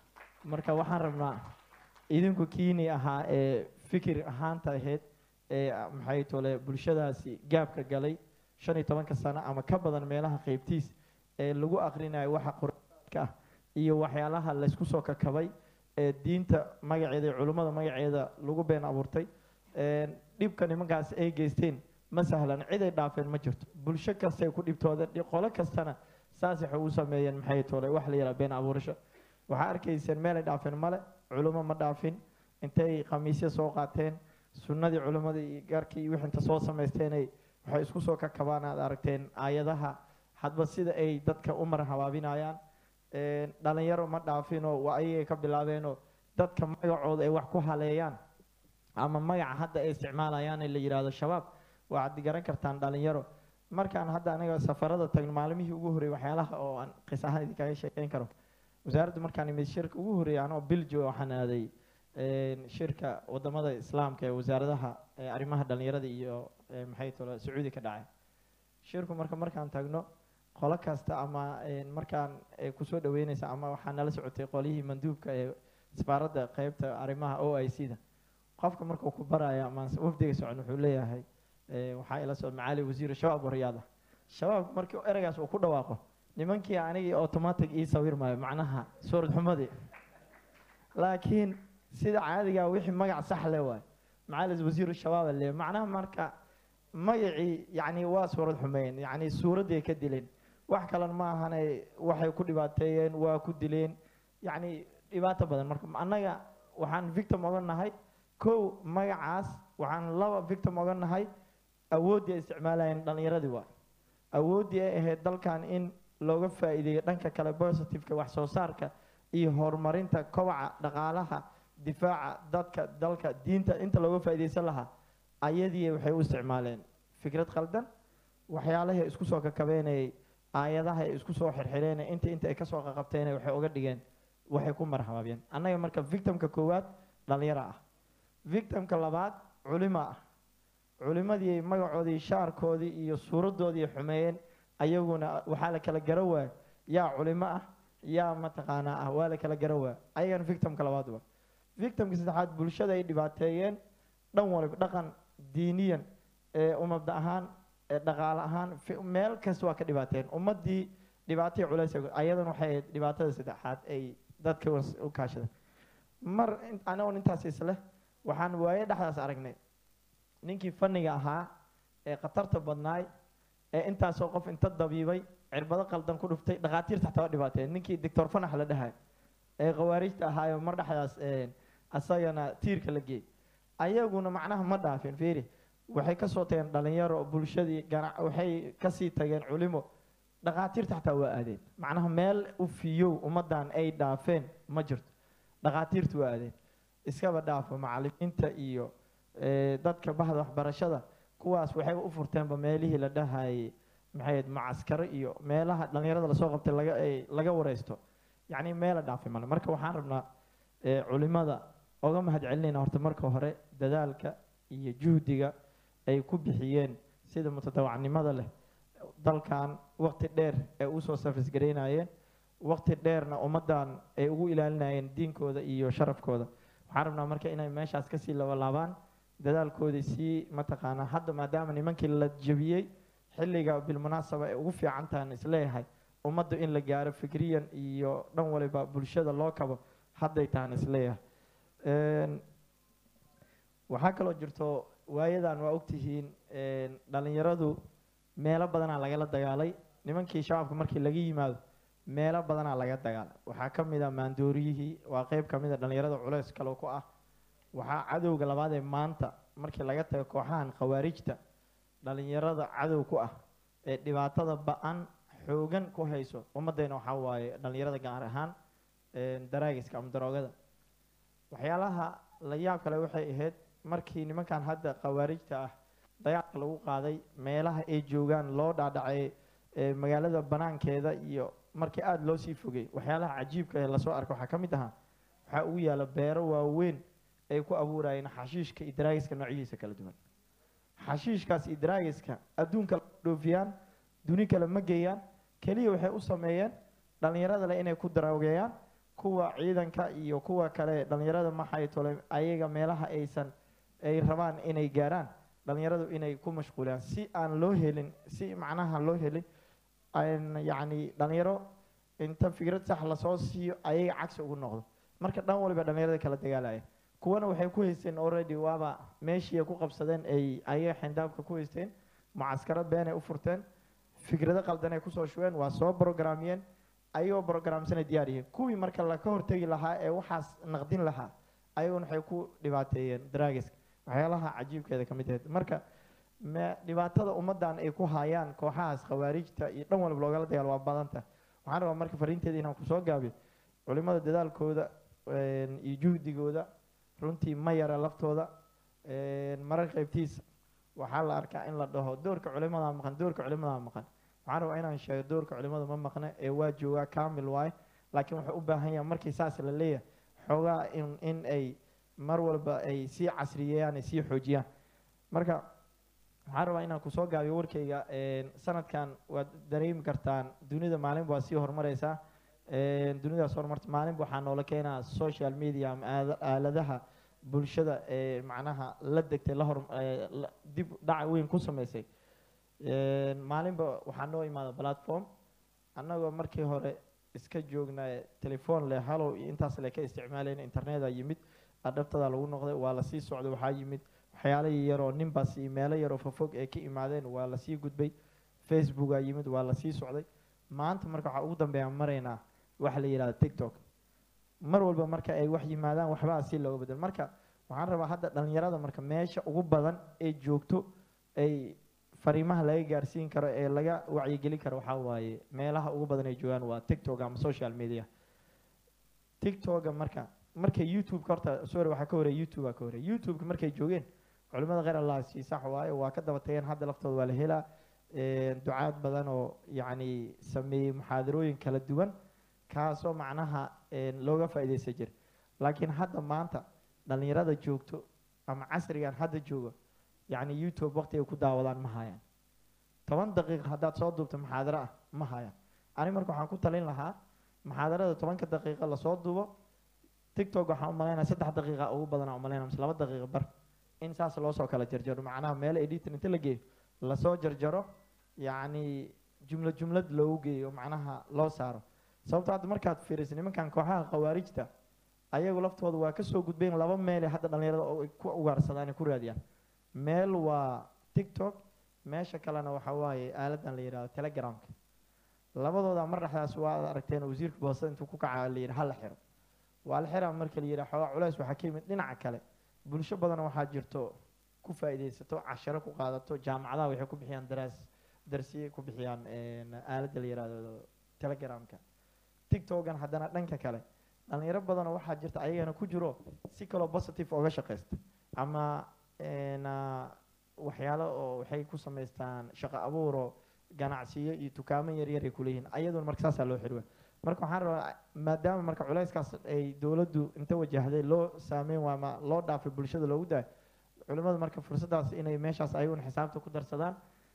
marka waxaan rabnaa idinku kiini ahaa ee fikir ahaanta ahayd ee ah, maxay tole bulshadaasi gaabka galay shan iyo tobanka sano ama ka badan meelaha qeybtiis ee lagu aqrinayo waxa quraanka ah iyo waxyaalaha laysku soo kakabay ee diinta magaceeda iyo culummada magaceeda lagu been abuurtay Een, dhibka nimankaas ay geysteen ma sahlan cid ay dhaafeen ma jirto bulsho kastay ku dhibtoodeen dhi- qolo kastana saas waxay u sameeyeen maxay tole wax la yidhaha been abuurasho waxaa arkayseen meel ay dhaafeen male culummo ma dhaafin intay khamiisyo soo qaateen sunnadii culimmada iyo gaarkii iyo wixii inta soo samaysteenay waxay isku soo kakabaan aad aragteen aayadaha hadba sida ay dadka u mar habaabinayaan Een, dhalinyaro ma dhaafinoo waa ayagay ka bilaabeenoo dadka magacooda ay wax ku haleeyaan ama magaca hadda ay isticmaalayaan ee la yidhaahdo shabaab waxaad garan kartaan dhalinyaro markaan hadda aniga safarada tagno maalimihii ugu horreeyay waxyaalaha oo aan qis ahaan idinkaga sheekeyn karo wasaaradda markaan imid shirka ugu horreeyay anoo biljo waxaan aaday een, shirka wadamada islaamka ee wasaaradaha ee arrimaha dhalinyarada iyo ee, maxay tolo sacuudi ka dhacay shirku marka markaan tagno qolo kasta ama een, markaan ay kusoo dhaweyneysa ama waxaa nala socotay qolihii manduubka ee safaaradda qeybta arrimaha o i c da qofka markuu ku baraya ama wafdiga socon wuxuu leeyahay ee, waxaa ila socda macaali wasiir shabaab wariyaada shabaab markii ereygaas uu ku dhawaaqo nimankii anigii automatic ii sawir maayo macnaha suurad xumadii laakiin sida caadiga wixii magac sax le waay macalis wasiiru shabaab le macnaha marka magacii yacni waa suurad xumeyn yacni suuradday ka dileen wax kalena ma ahane waxay ku dhibaateeyeen waa ku dileen yacni dhibaato badan marka annaga waxaan victim oga nahay kow magacaas waxaan laba victim oga nahay awooddii ay isticmaalayeen dhallinyaradii waa awooddii ay ahayd dalkan in looga faa'iideeyo dhanka kale positiveka wax soo saarka iyo horumarinta kobaca dhaqaalaha difaaca dadka dalka diinta inta looga faa'iideysan lahaa ayadii waxay u isticmaaleen fikrad khaldan waxyaalahay isku soo kakabeenayay aayadaha ay isku soo xirxireen inta inta ay kasoo qaqabteen waxay uga dhigeen waxay ku marxabaabiyeen annaga marka victimka koowaad dhalinyaro ah victimka labaad culimo ah culimadii magacoodii shaarkoodii iyo suuradoodii xumeeyeen ayaguna waxaa la kala gara waaya yaa culimo ah yaa mataqaanaa ah waa la kala gara waaya ayagana victimka labaad waa victimka saddexaad bulshada ay dhibaateeyeen dhan waliba dhaqan diiniyan ee umada ahaan ee dhaqaale ahaan fi- meel kasta waa ka dhibaateen ummadii dhibaatay culays ayadana waxay ahayd dhibaatada saddexaad ay dadka was- u kaashadeen mar in- anagoon intaas isle waxaan waaye dhexdaas aragnay ninkii fanniga ahaa ee khatarta badnaay ee intaasoo qof inta dabiibay cirbado qaldan ku dhuftay dhakhaatiirta xataa waa dhibaateen ninkii doctor fanax la dhahay ee khawaarijta ahaayo mar dhexdaas een, asagana tiirka la geeyey ayaguna macnaha ma dhaafin fiiri waxay kasoo tageen dhalinyaro bulshadii ganac waxay kasii tageen culimo dhakhaatiirta xataa waa aadeen macnaha meel u fiyow ummadan ay dhaafeen ma jirto dhakhaatiirtu waa aadeen iskaba dhaafo macalimiinta iyo eh, dadka bahda waxbarashada kuwaas waxay u furteenba meelihii la dhahayay maxay ahayd macaskaro iyo meelaha dhalinyarada lasoo qabtay laga ay laga wareysto yacni meela dhaafay male marka waxaan rabnaa eh, culimada oga mahad celinayna horta marka hore dadaalka iyo juhdiga ay ku bixiyeen sida mutadawacnimada leh dalkan waqti dheer ay usoo safis garaynayeen waqti dheerna ummadan ay ugu ilaalinayeen diinkooda iyo sharafkooda waxaan rabnaa marka inay meeshaas kasii labalaabaan dadaalkoodii sii mataqaanaa hadda maadaama nimankii la jebiyey xilliga bilmunaasaba ay ugu fiican tahan isleeyahay ummadda in la gaaro fikriyan iyo dhan waliba bulshada loo kabo hadday tahan isleeyahay Een, waxaa kaloo jirto waayadan waa ogtihiin een, dhalinyaradu meelo badanaa lagala dagaalay nimankii shabaabka markii laga yimaado meelo badanaa laga dagaalay waxaa ka mid a maandooriyihii waa qeyb ka mid a dhalinyarada culeys kale ku ah waxaa cadowga labaad ee maanta markii laga tago kooxahan khawaarijta dhalinyarada cadow ku ah ee dhibaatada ba-an xoogan ku hayso ummaddeena waxaa waaye dhalinyarada gaar ahaan een, daraagiska ama daroogada waxyaalaha la yaab kale waxay ahayd markii nimankan hadda khawaarijta ah dagaalka lagu qaaday meelaha ay joogaan loo dhaadhacay ee magaalada banaankeeda iyo markii aada loo sii fogay waxyaalaha cajiibka ee lasoo arkay waxaa ka mid ahaa waxaa ugu yaala beero waaweyn ay ku abuurayeen xashiishka iyo daraagiska noocyadiisa kala duwan xashiishkaas iyo daraagiska adduunka la dhoofiyaan duni kale ma geeyaan keliya waxay u sameeyeen dhalinyarada le inay ku daroogeeyaan kuwa ciidanka iyo kuwa kale dhalinyarada maxay tole ayaga meelaha aysan ay rabaan inay gaaraan dhalinyaradu inay ku mashquulaan si aan loo helin si macnaha loo helin aan yacni dhalinyaro inta fikrad sax lasoo siiyo ayaga cagsi ugu noqdo marka dhan waliba dhalinyarada kala dagaalaya kuwana waxay ku haysteen already waaba meeshii ay ku qabsadeen ay ayaga xindaabka ku haysteen mucaskaro been ay u furteen fikrado qaldan ay kusoo shubeen waa soo programiyeen ayagoo programsanay diyaar yihiin kuwii marka laka hortegi lahaa ee waxaas naqdin lahaa ayaguna waxay ku dhibaateeyeen daraagiska waxyaalaha cajiibkeeda ka mid ahayd marka me dhibaatada ummadan ay ku hayaan kooxahaas khawaarijta iyo dhan walba loogala dagaal waa badanta waxaan rabaa marka fariinteeda inaan kusoo gaabiyo culimada dadaalkooda een, iyo juhdigooda runtii ma yara laftooda een, marar qaybtiisa waxaa la arkaa in la dhaho doorka culimada maqan doorka culimada maqan waxaan rabaa inaan sheego doorka culimada ma maqna ee waa joogaa kamil waaye laakiin wuxuu u baahan yahay markii saas la leeyahay xoogaa in in ay mar walba ay sii casriyeeyaan ay sii xoojiyaan marka waxaan rabaa inaan kusoo gaabiyo warkayga een, sanadkan waad dareemi kartaan dunida maalinba waa sii horumareysaa een, dunidaas horumarta maalinba waxaa noola keenaa social media ama aada- aaladaha bulshada ee macnaha la degtay la hor ee, la- dib dhaca weyn ku sameysay Een, maalinba waxaa noo imaada platform annagoo markii hore iska joognaa telefoon leh halow iyo intaas le ka isticmaalayna internetaa yimid adhabtadaa lagu noqday waa lasii socday waxaa yimid waxyaalo yaroo ninbaas iyo meelo yaroo fofog ay ka imaadeen waa lasii gudbay facebookaa yimid waa lasii socday maanta marka waxaa ugu dambeeya maraynaa waxa la yidhahda tiktok mar walba marka ay wax yimaadaan waxbaa si looga bedel marka waxaan rabaa hadda dhalinyarada marka meesha ugu badan ee joogto ay fariimaha laga gaarsiin karo ee laga wacyigelin karo waxaa waaye meelaha ugu badan ay joogaan waa tiktok ama social media tiktoka marka marka youtube-ka horta sorry waxaa ka horeya youtube-a ka horeya youtube-ka markay joogeen culimada kheyr allah sii sax waaye waa ka daba tageen hadda laftooda waa la helaa ducaad badan oo yacni sameeyey muxaadarooyin kala duwan kaasoo macnaha looga faa'iideysan jira laakiin hadda maanta dhalinyarada joogto ama casrigan hadda jooga yacni youtube waqti ay ku daawadaan ma hayaan toban daqiiqa haddaad soo duubto muxaadaro ah ma hayaan ani marka waxaan ku talin lahaa muxaadarada tobanka daqiiqa lasoo duubo tiktok waxaan umalaynaya saddex daqiiqa ugu badan umalaynaya mise laba daqiiqa bar in saas loo soo kala jarjaro macnaha meel editor inta la geeyo lasoo jarjaro yacni jumlad jumlad loogu geeyo macnaha loo saaro sababto hadda markaad fiiriso nimankan kooxaha khawaarijta ayagu laftooda waa kasoo gudbeen laba meele hadda dhalinyarada oo ay ku ugaarsadaan ay ku raadiyaan meel waa tiktok meesha kalena waxa waaye aaladan la yidhahdo telegramka labadooda mar dhexdaas waa aragteen wasiirka boosada intuu ku kaca la yidhi hala xiro waa la xiraa marka la yidhi xoogaa culays waxaa ka yimid dhinaca kale bulsho badan waxaa jirto ku faa'iidaysato casharo ku qaadato jaamacadaha waxay ku bixiyaan daraas darsiye ku bixiyaan aaladda la yidhahdo telegramka tiktokan haddana dhanka kale dhalinyaro badanoo waxaa jirta ayagana ku jiro si kaloo positive oga shaqaysta ama waxyaalo oo waxay ku samaystaan shaqo abuuro ganacsiyo iyo dukaamo yaryar ay kuleeyihiin ayaduna marka saasaa loo xirwa marka waxaan rabaa maadaama marka culayskaas ay dowladdu inta wajahday loo saameyn waa ama loo dhaafay bulshada loogu daayo culimmadu marka fursaddaas inay meeshaas ayaguna xisaabta ku darsadaan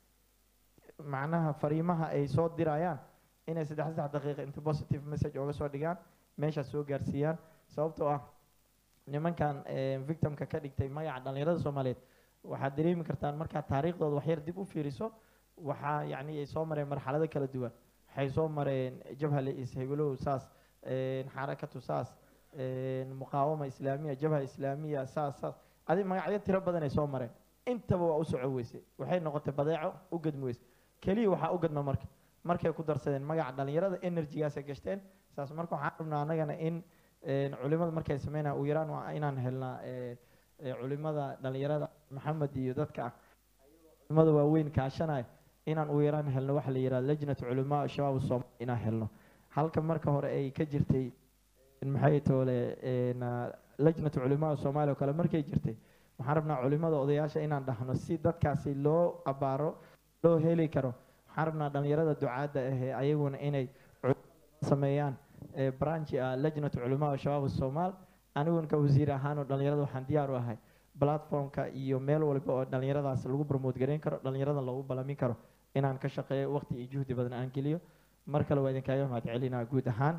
macnaha fariimaha ay soo dirayaan inay saddex saddex daqiiqa inta positive message ooga soo dhigaan meeshaas soo gaarsiiyaan sababtoo ah nimankan victimka ka dhigtay magaca dhalinyarada soomaaliyeed waxaad dareemi kartaan markaad taariikhdooda waxyar dib u fiiriso waxaa yacni ay soo mareen marxalado kala duwan waxay soo mareen jabha is hebelow saas xarakatu saas muqaawama islaamiya jabha islaamiya saas saas adi magacyo tiro badan ay soo mareen intaba waa u soco weysay waxay noqotay badeeco u gadmi weysay keliya waxaa u gadma marka markay ku darsadeen magaca dhalinyarada energygaasay gashteen saas marka waxaan rabnaa annagana in culimada markay sameynaya u yaraan waa inaan helnaa culimada dhalinyarada maxamed iyo dadka ah culimada waaweyn kaashanaya inaan u yaraan helno waxa la yidhahda lajnatu culamaa shabaab soomaali inaan helno halka marka hore ay ka jirtay maxay toole lajnatu culamaa soomaaliya oo kale markay jirtay waxaan rabnaa culimada odayaasha inaan dhahno si dadkaasi loo abaaro loo heli karo waxaan rabnaa dhalinyarada ducaadda ahee ayaguna inay sameeyaan branchi ah lajnatu culamaa shabaab soomaal aniguna ka wasiir ahaanoo dhalinyarada waxaan diyaar u ahay platformka iyo meel walba oo dhalinyaradaas lagu promote gareyn karo dhalinyarada loogu balamin karo inaan ka shaqeeyo waqti iyo juhdi badan aan geliyo mar kale waa idinkaaga mahad celinaa guud ahaan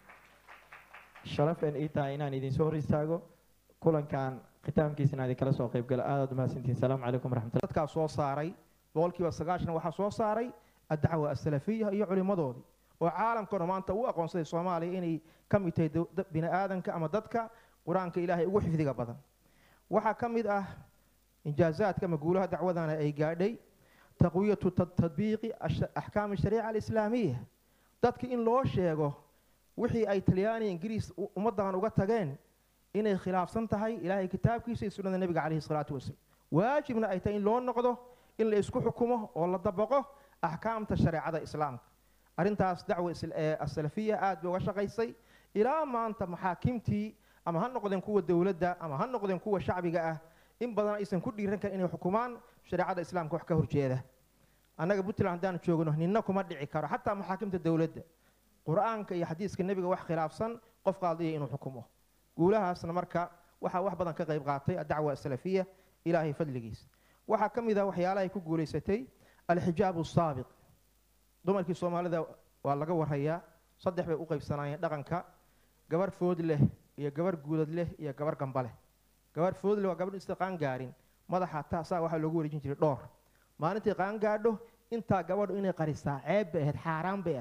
sharaf een ii tahay inaan idinsoo hor istaago kulankan khitaamkiisa inaan idinkala soo qayb galo aadaad umahadsantihin salaamu calaykum waraxmatullah dadkaa soo saaray boqolkiiba sagaashan waxaa soo saaray addacwa asalafiya iyo culimmadoodii oo caalamkana maanta u aqoonsaday soomaaliya inay ka mid tahay bini aadanka ama dadka qur-aanka ilaahay ugu xifdiga badan waxaa ka mid ah injaazaadka ama guulaha dacwadana ay gaadhay taqwiyatu tadbiiqi axkaami shariica alislaamiya dadka in loo sheego wixii ay talyaaniya ingiriis ummaddan uga tageen inay khilaafsan tahay ilaahay kitaabkiisa iyo sunnada nebiga calayhi salaatu wasalaam waajibna ay tahay in loo noqdo in la isku xukumo oo la dabaqo axkaamta shareecada islaamka arrintaas dacwa asalafiya aad bay uga shaqaysay ilaa maanta maxaakimtii ama ha noqdeen kuwa dowladda ama ha noqdeen kuwa shacbiga ah in badan aysan ku dhiiran karin inay xukumaan shareecada islaamka wax ka horjeeda annaga puntland haddaan joogno ninna kuma dhici karo xataa maxaakimta dowladda qur-aanka iyo xadiiska nebiga wax khilaafsan qof qaadiya inuu xukumo guulahaasna marka waxaa wax badan ka qayb qaatay adacwa asalafiya ilaahay fadligiisa waxaa ka mid ah waxyaalahay ku guulaysatay alxijaabu asaabiq dumarkii soomaalida waa laga warayaa saddex bay u qaybsanaayeen dhaqanka gabar food leh iyo gabar guudad leh iyo gabar gamba leh gabar food leh waa gabadh ista qaangaarin madaxa taasaa waxaa loogu wareejin jiray dhoor maalintii qaangaadho intaa gabadhu inay qarisaa ceeb bay ahayd xaaraan bay ahayd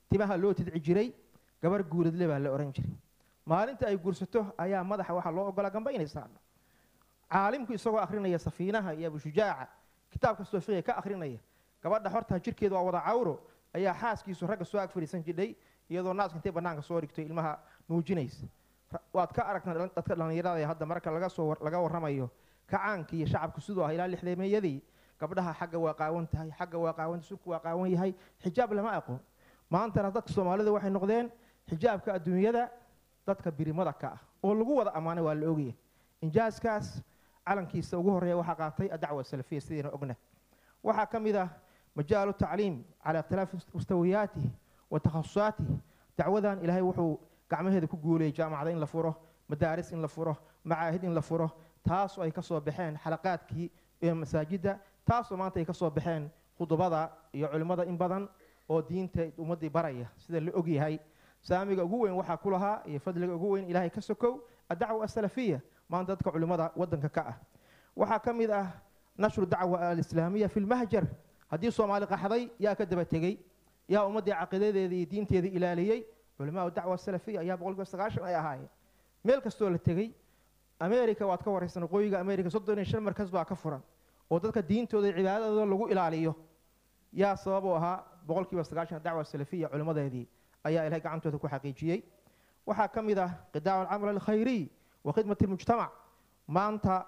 timaha loo tidci jiray gabar guuradle baa la ohan jiray maalinta ay guursato ayaa madaxa waxaa loo ogolaa gamba inay saarno caalimku isagoo akhrinaya safiinaha iyo abushujaaca kitaab kastoo fiqiga ka akhrinaya gabadha horta jirkeeda waa wada cawro ayaa xaaskiisu ragga soo ag fadhiisan jidhay iyadoo naaska intay bannaanka soo dhigto ilmaha nuujinaysa Ra- waad ka aragtaan dhal- dadka dhallinyarada ee hadda marka laga soo war- laga warramayo kacaanka iyo shacabku siduu ah ilaa lixdeemeyadii gabdhaha xagga waa qaawan tahay xagga waa qaawan sulku waa qaawan yahay xijaab lama aqoon maantana dadka soomaalida waxay noqdeen xijaabka adduunyada dadka birimada ka ah oo lagu wada ammaanay waa la ogyahay injaaskaas calankiisa ugu horreeya waxaa qaatay adacwa salafiya sidayna ogna waxaa ka mid ah majaalu tacliim calaa ikhtilaafi mustawiyaatihi wa takhasusaatihi dacwadan ilaahay wuxuu gacmaheeda ku guulayay jaamacada in la furo madaaris in la furo macaahid in la furo taasoo ay ka soo baxeen xalaqaadkii ee masaajidda taasoo maanta ay ka soo baxeen khudubada iyo culimmada in badan oo diinta ummaddii baraya sida la ogyahay saamiga ugu weyn waxaa ku lahaa iyo fadliga ugu weyn ilaahay ka sokow addacwa asalafiya maanta dadka culimmada waddanka ka ah waxaa ka mid ah nashru dacwa alislaamiya fi lmahjar haddii soomaali qaxday yaa ka daba tegey yaa ummaddii caqiidadeeda iyo diinteeda ilaaliyey culimaa dacwa salafiya ayaa boqolkiiba sagaashan ay ahaayeen meel kastoo la tegey america waad ka waraysan waqooyiga america soddon iyo shan markas baa ka furan oo dadka diintooda iyo cibaadadooda lagu ilaaliyo yaa sabab u ahaa boqolkiiba sagaashan dacwa salafiya culimmadeedii ayaa ilahay gacantooda ku xaqiijiyey waxaa ka mid ah qidaacu alcamal alkhayriy wa khidmati lmujtamac maanta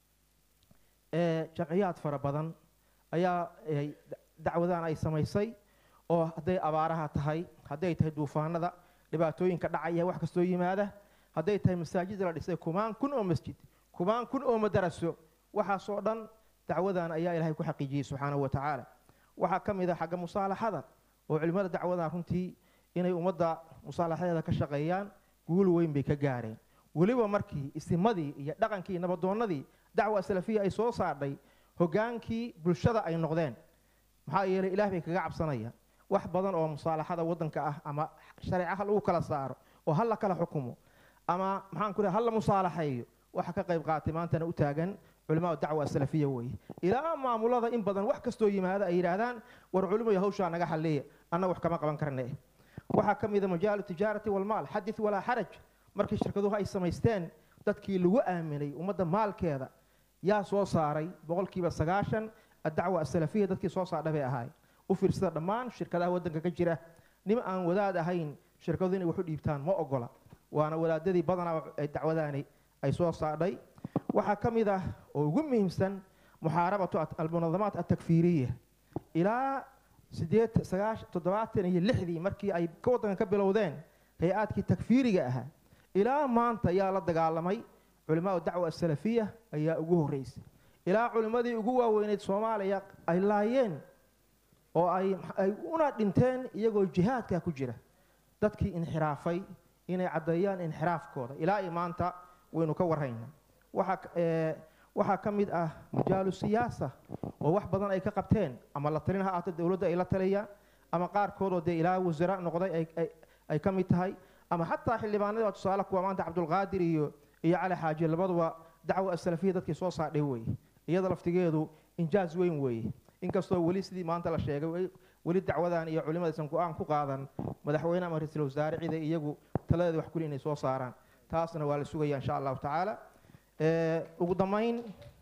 ee jamciyaad fara badan ayaa ay dacwadan ay samaysay oo hadday abaaraha tahay hadday tahay duufaanada dhibaatooyinka dhacaya wax kastoo yimaada hadday tahay masaajid la dhisay kumaan kun oo masjid kumaan kun oo madaraso waxaasoo dhan dacwadan ayaa ilaahay ku xaqiijiyey subxaanahu wa tacaala waxaa ka mid ah xagga musaalaxada oo culimmada dacwadan runtii inay ummadda musaalaxadeeda ka shaqeeyaan guul weyn bay ka gaareen weliba markii isimadii iyo dhaqankii nabadoonnadii dacwa salafiya ay soo saadhay hogaankii bulshada ay noqdeen maxaa yeelay ilaah bay kaga cabsanaya wax badan oo musaalaxada waddanka ah ama shareeca ha lagu kala saaro oo ha la kala xukumo ama maxaan ku ha la musaalaxeeyo waxa ka qayb qaatay maantana u taagan culimaa dacwa asalafiya weeye ilaa maamulada in badan wax kastoo yimaada ay yidhaahdaan war culimayo hawshaa naga xalliya anna wax kama qaban karne waxaa ka mid a majaalu tijaarati walmaal xadith walaa xaraj markii shirkaduhu ay samaysteen dadkii lagu aaminay ummadda maalkeeda yaa soo saaray boqolkiiba sagaashan addacwa asalafiya dadkii soo saardha bay ahaay u fiirsada dhammaan shirkadaha waddanka ka jira nin aan wadaad ahayn shirkadu inay wax u dhiibtaan ma ogola waana wadaadadii badanaa ay dacwadaani ay soo saadhay waxaa ka mid ah oo ugu muhiimsan muxaarabatu almunadamaat altakfiiriya ilaa sideed sagaash toddobaatan iyo lixdii markii ay ka waddanka ka bilowdeen hay-aadkii takfiiriga ahaa ilaa maanta ayaa la dagaalamay culimaa dacwa asalafiya ayaa ugu horreysay ilaa culimmadii ugu waaweyneyd soomaaliya ay laayeen oo ay ay una dhinteen iyagoo jihaadka ku jira dadkii inxiraafay inay caddeeyaan inxiraafkooda ilaa iyo maanta waynu ka warhaynaa waxaa ee, waxaa ka mid ah majaalu siyaasa oo wax badan ay ka qabteen ama la talin ha ahaato dowladda ay la taliyaan ama qaarkoodoo dee ilaa wasara noqday ay- ay- ay ka mid tahay ama xataa xildhibaanada waa tusaale kuwa maanta cabdulqaadir iyo iyo cali xaaji labaduba dacwa asalafiya dadkii soo saadhay weeye iyada laftigeedu injaaz weyn weeye inkastoo weli sidii maanta la sheegay weli- weli dacwadan iyo culimadaysan go-aan ku qaadan madaxweyne ama ra-iisul wasaare cida iyagu taladeeda wax kuli inay soo saaraan taasna waa la sugaya insha allahu tacaala Ee, ugu dambayn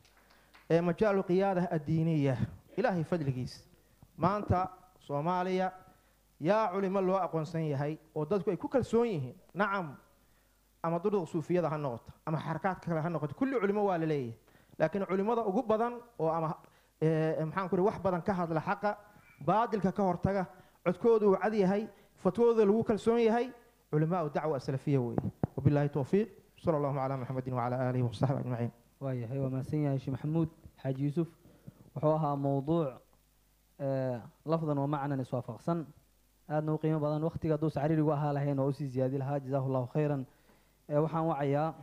ee majaalu qiyaada addiiniya ilaahay fadligiis maanta soomaaliya yaa culimo loo aqoonsan yahay oo dadku ay ku kalsoon yihiin nacam ama duruq suufiyada ha noqoto ama xarakaadka kale ha noqoto kulli culimo waa la leeyahay laakiin culimada ugu badan oo ama ee, maxaan ku wax badan ka hadla xaqa baadilka ka hortaga codkoodu uu cad yahay fatwooda lagu kalsoon yahay culimaa dacwa asalafiya weeye wabilaahi towfiiq sala allahu calaa muxamedin wacala aalihi wasaxbi ajmaciin waayahay waa mahadsan yahay sheekh maxamuud xaaji yuusuf wuxuu ahaa mowduuc ee, lafdan wa macnan iswaafaqsan aadna u qiimo badan waqtiga hadduu sacriirigu ahaa lahayn oo usii ziyaadi lahaa jazaahu llahu khayran ee, waxaan wacayaa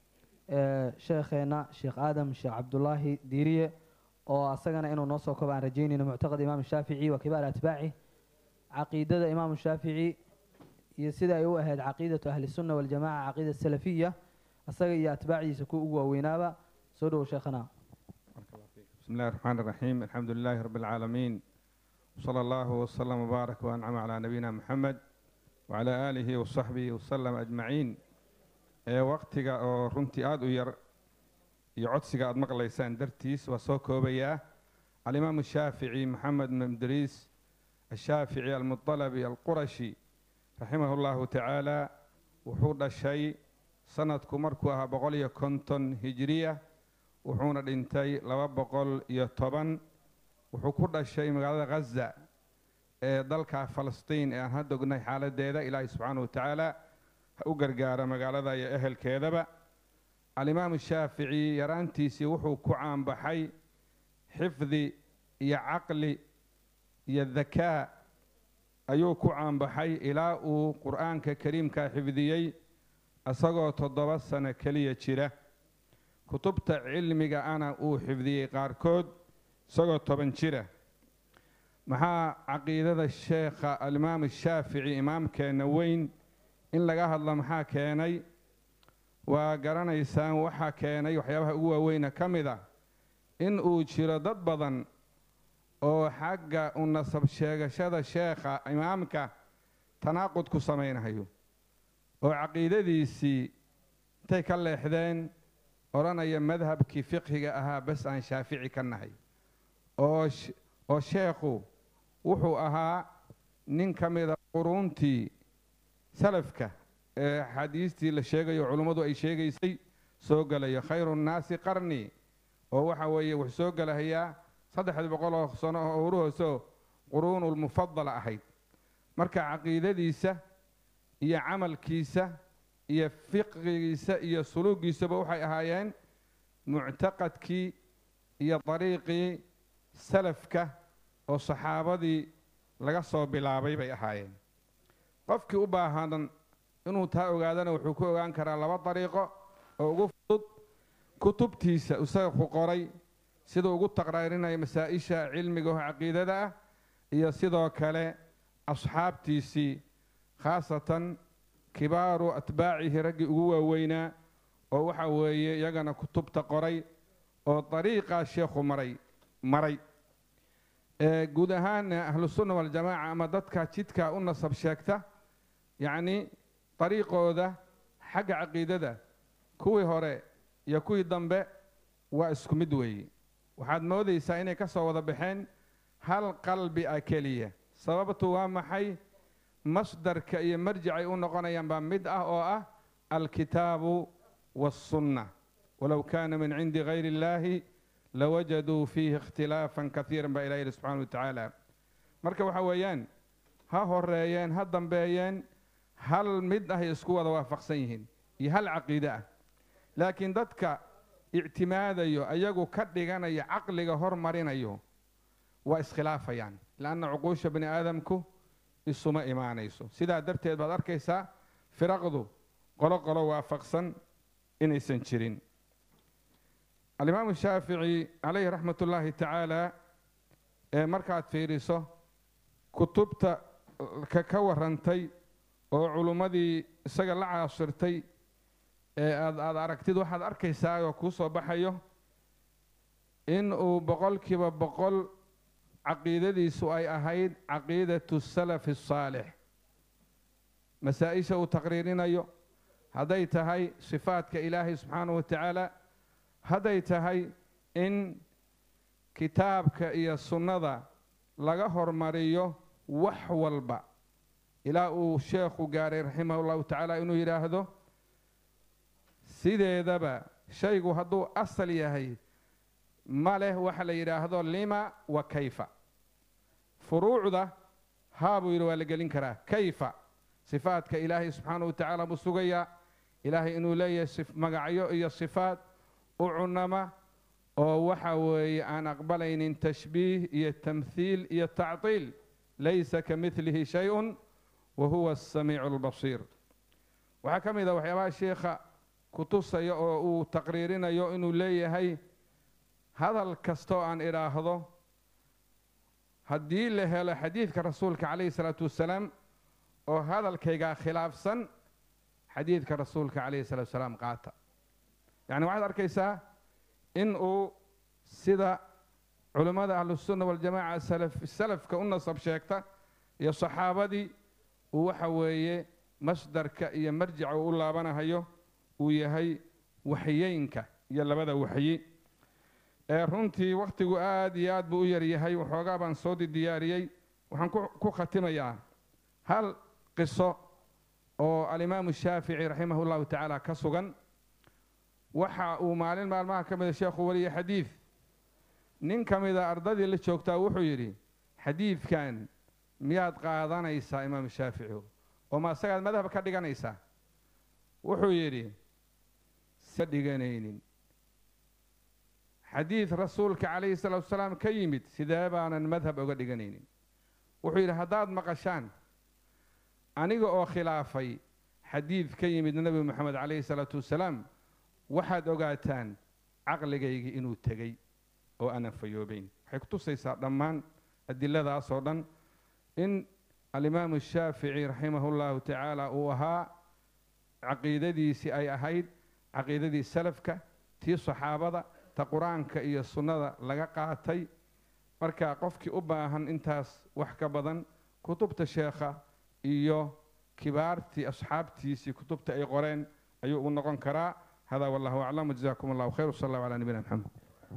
ee, sheekheena sheekh aadam sheekh cabdulaahi diiriye oo asagana inuu noo soo kobo aan rajaynayno muctaqad imaam shaafici wa kibaar atbaaci caqiidada imaam shaafici iyo sida ay u ahayd caqiidatu ahli sunna waljamaca caqiida salafiya asaga iyo atbaacdiisa kuwa ugu waaweynaaba soo dhowow sheekhana بسم الله الرحمن الرحيم الحمد لله رب العالمين وصلى الله وسلم وبارك وأنعم على نبينا محمد وعلى آله وصحبه وسلم أجمعين ee waqtiga oo runtii aada u yar iyo codsiga aada maqlaysaan dartiis waa soo koobayaa alimaamu shaafici maxamed mamdriis ashaafici almuطalabi alqurashi raximah اllahu tacaala wuxuu dhashay sanadku markuu ahaa boqol iyo konton hijiriya wuxuuna dhintay laba boqol iyo toban wuxuu ku dhashay magaalada ghaza ee dalka falastiin ee aan hadda ognahay xaaladeeda ilaahay subxaanahu wa tacaala ha u gargaara magaalada iyo ehelkeedaba alimaamu shaafici yaraantiisii wuxuu ku caanbaxay xifdi iyo caqli iyo dakaa ayuu ku caanbaxay ilaa uu qur'aanka kariimka xifdiyey isagoo toddoba sano keliya jira kutubta cilmiga ana uu xifdiyey qaarkood isagoo toban jira maxaa caqiidada sheekha alimaamu shaafici imaamkeenna weyn in laga hadlo maxaa keenay waa garanaysaan waxaa keenay waxyaabaha ugu waaweyna ka mid a in uu jiro dad badan oo xagga u nasab sheegashada sheekha imaamka tanaaqud ku samaynayo oo caqiidadiisii intay ka leexdeen odhanaya madhabkii fiqhiga ahaa bes aan shaafici ka nahay oo oo sheekhu wuxuu ahaa nin ka mida quruuntii salafka ee axaadiistii la sheegayo culummadu ay sheegaysay soo gelayo khayru nnaasi qarni oo waxa weeye wuxuu soo gelahayaa saddexdii boqol oo sano oo uruhoosoo quruunulmufadala ahayd marka caqiidadiisa iyo camalkiisa iyo fiqhigiisa iyo suluugiisaba waxay ahaayeen muctaqadkii iyo dariiqii salafka oo saxaabadii laga soo bilaabay bay ahaayeen qofkii u baahan inuu taa ogaadana wuxuu ku ogaan karaa laba dariiqo oo ugu fudud kutubtiisa isaga ku qoray siduu ugu taqraarinaya masaa-isha cilmiga oo caqiidada ah iyo sidoo kale asxaabtiisii khaasatan kibaaru atbaacihi raggii ugu waaweynaa oo waxa weeye iyagana kutubta qoray oo dariiqaa sheekhu maray maray guud ahaana ahlusunna waljamaaca ama dadka jidka u nasab sheegta yacni dariiqooda xagga caqiidada kuwii hore iyo kuwii dambe waa isku mid weeye waxaad moodaysaa inay ka soo wada baxeen hal qalbi ah keliya sababtu waa maxay masdarka iyo marjicay u noqonayaan baa mid ah oo ah alkitaabu waاsunna walow kaana min cindi gayri اllahi lawajaduu fiihi ikhtilaafan kaiira baa ilah yihi subxana wa tacaala marka waxa weeyaan ha horeeyeen ha dambeeyeen hal mid ahay isku wada waafaqsan yihiin iyo hal caqiide ah laakiin dadka ictimaadayo ayagu ka dhiganaya caqliga hormarinayo waa iskhilaafayaan lanna cuquusha bani aadamku isuma imaanayso sidaa darteed baad arkaysaa firaqdu qolo qolo waafaqsan inaysan jirin alimaamu shaafici calayhi raxmat ullaahi tacaala ee markaad fiiriso kutubta ka ka warantay oo culummadii isaga la caashirtay ee aad aada aragtid waxaad arkaysaa oo kuu soo baxayo in uu boqolkiiba boqol caqiidadiisu ay ahayd caqiidatu salafi asaalix masaa-isha uu taqriirinayo hadday tahay sifaadka ilaahay subxaanahu wa tacaala hadday tahay in kitaabka iyo sunnada laga hormariyo wax walba ilaa uu sheekhu gaaray raximah ullahu tacaala inuu yidhaahdo sideedaba shaygu hadduu asal yahay ma leh waxa la yidhaahdo lima wa kayfa furuucda haa buu yidhi waa la gelin karaa kayfa sifaadka ilaahay subxaanahu wa tacaala buu sugayaa ilaahay inuu leeyahay magacyo iyo sifaad u cunama oo waxa weeye aan aqbalaynin tashbiih iyo tamthiil iyo tactiil laysa ka midlihi shay-un wa huwa asamiicu albasiir waxaa ka mid a waxyaabaha sheikha kutusaya oo uu taqriirinayo inuu leeyahay hadal kastoo aan idhaahdo haddii la helo xadiidka rasuulka calayhi salaatu wassalaam oo hadalkaygaa khilaafsan xadiidka rasuulka calayhi salatu wasalaam qaata yacni waxaad arkaysaa in uu sida culimmada ahlusunna waljamaaca salaf salafka u nasab sheegta iyo saxaabadii uu waxa weeye masdarka iyo marjica uu u laabanahayo uu yahay waxyeynka iyo labada waxyi ee runtii wakhtigu aad iyo aad buu u yaryahay waxoogaa baan soo diyaariyey waxaan ku- ku khatimayaa hal qiso oo alimaamu shaafici raximah llahu tacaala ka sugan waxa uu maalin maalmaha ka mida sheekhu weliya xadiid nin ka mida ardadii la joogtaa wuxuu yidhi xadiidkan miyaad qaadanaysaa imaamu shaafici oo ma asagaad madhab ka dhiganaysaa wuxuu yidhi sa dhiganaynin xadiid rasuulka calayhi salaatu wasalaam ka yimid sidee baanan madhab oga dhiganaynin wuxuu yidhi haddaad maqashaan aniga oo khilaafay xadiid ka yimid nebi moxamed calayhi salaatu wasalaam waxaad ogaataan caqligaygii inuu tegey oo aanan fayoobayn waxay ku tusaysaa dhammaan adiladaas oo dhan in alimaamu shaafici raximahu llahu tacaala uu ahaa caqiidadiisii ay ahayd caqiidadii salafka tii saxaabada ta qur-aanka iyo sunnada laga qaatay marka qofkii u baahan intaas wax ka badan kutubta sheekha iyo kibaartii asxaabtiisii kutubta ay qoreen ayuu ugu noqon karaa hada wallahu aclam wajzakum allahu khayr wsal allahu calaa nabiyina maxamed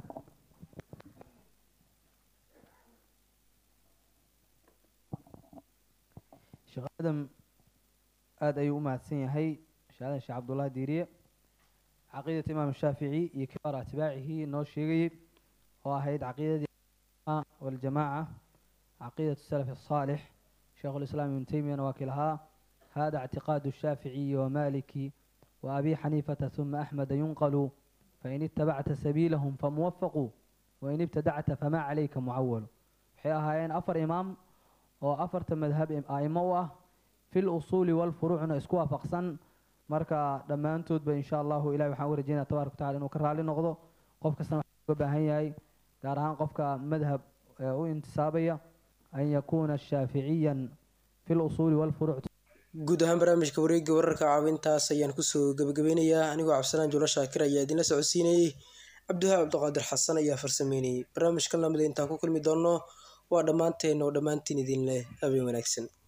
sheekh aadam aada ayuu u mahadsan yahay sheekh aadan sheekh cabdullahi diiriye caqiidat imaam shaafici iyo kibaar atbaacihi noo sheegayey oo ahayd caqiidadii waljamaaca caqiidatu salaf الصaalix sheekh ulislaam ibnu teymiyana waa kii lahaa hada اctiqaadu الshaaficiyi wamaliki وأبي حنيفة ثم أحمد ينقل فإن اتبعت سبيلهم فموفق وإن ابتدعت فما عليك معول waxay ahaayeen afar imaam oo afarta madhab aimo u ah fi lusuuli walfuruucna isku waafaqsan marka dhammaantoodba insha allahu ilahi waxaan u rajeynaya tabaaraka wataala inuu ka raali noqdo qof kastana waxaa uga baahan yahay gaar ahaan qofka madhab ee u intisaabaya an yakuuna shaaficiyan fi lusuuli walfuruuc guud ahaan barnaamijka wareegga wararka caawintaas ayaan kusoo gebagabeynayaa anigoo cabdisalaan juulo shaakir ayaa idinla socodsiinayey cabdiwahaab cabdiqaadir xasan ayaa farsameynayey barnaamijkan lamida intaan ku kulmi doonno waa dhammaanteen oo dhammaantiin idin leh habeen wanaagsan